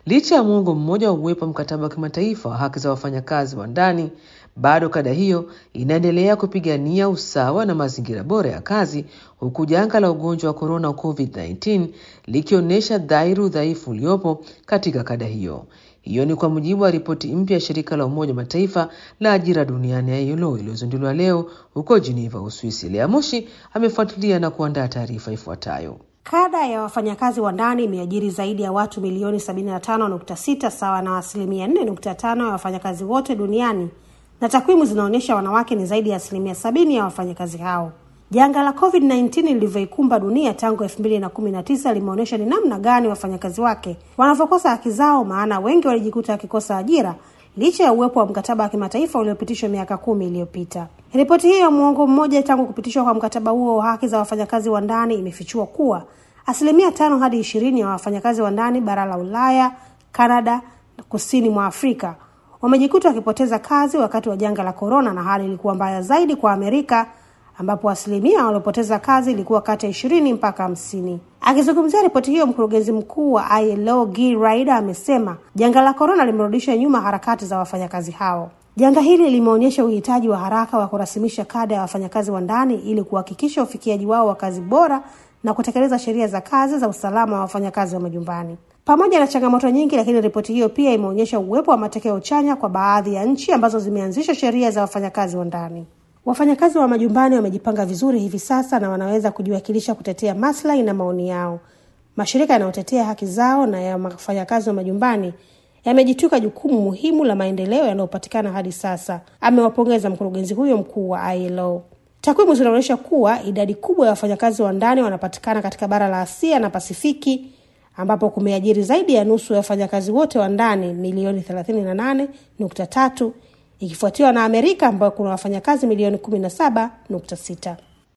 Licha ya muongo mmoja wa uwepo wa mkataba wa kimataifa wa haki za wafanyakazi wa ndani, bado kada hiyo inaendelea kupigania usawa na mazingira bora ya kazi, huku janga la ugonjwa wa korona COVID-19 likionyesha dhahiri udhaifu uliopo katika kada hiyo. Hiyo ni kwa mujibu wa ripoti mpya ya shirika la Umoja Mataifa la ajira duniani ILO iliyozinduliwa leo huko Geneva, Uswisi. Lea Moshi amefuatilia na kuandaa taarifa ifuatayo. Kada ya wafanyakazi wa ndani imeajiri zaidi ya watu milioni 75.6 sawa na asilimia 4.5 ya wafanyakazi wote duniani, na takwimu zinaonyesha wanawake ni zaidi ya asilimia sabini ya wafanyakazi hao. Janga la COVID-19 lilivyoikumba dunia tangu 2019 limeonyesha ni namna gani wafanyakazi wake wanavyokosa haki zao, maana wengi walijikuta wakikosa ajira licha ya uwepo wa mkataba wa kimataifa uliopitishwa miaka kumi iliyopita. Ripoti hiyo ya muongo mmoja tangu kupitishwa kwa mkataba huo wa haki za wafanyakazi wa ndani imefichua kuwa asilimia tano hadi ishirini ya wafanyakazi wa ndani bara la Ulaya, Kanada na kusini mwa Afrika wamejikuta wakipoteza kazi wakati wa janga la korona, na hali ilikuwa mbaya zaidi kwa Amerika ambapo asilimia waliopoteza kazi ilikuwa kati ya ishirini mpaka hamsini. Akizungumzia ripoti hiyo, mkurugenzi mkuu wa ILO Guy Ryder amesema janga la korona limerudisha nyuma harakati za wafanyakazi hao. Janga hili limeonyesha uhitaji wa haraka wa kurasimisha kada ya wafanyakazi wa ndani ili kuhakikisha ufikiaji wao wa kazi bora na kutekeleza sheria za kazi za usalama wa wafanyakazi wa majumbani. Pamoja na changamoto nyingi, lakini ripoti hiyo pia imeonyesha uwepo wa matokeo chanya kwa baadhi ya nchi ambazo zimeanzisha sheria za wafanyakazi wa ndani. Wafanyakazi wa majumbani wamejipanga vizuri hivi sasa na wanaweza kujiwakilisha kutetea maslahi na maoni yao. Mashirika yanayotetea haki zao na ya wafanyakazi wa majumbani yamejitwika jukumu muhimu la maendeleo yanayopatikana hadi sasa, amewapongeza mkurugenzi huyo mkuu wa ILO. Takwimu zinaonyesha kuwa idadi kubwa ya wafanyakazi wa ndani wanapatikana katika bara la Asia na Pasifiki ambapo kumeajiri zaidi ya nusu ya wafanyakazi wote wa ndani milioni 38.3 ikifuatiwa na Amerika ambayo kuna wafanyakazi milioni 17.6.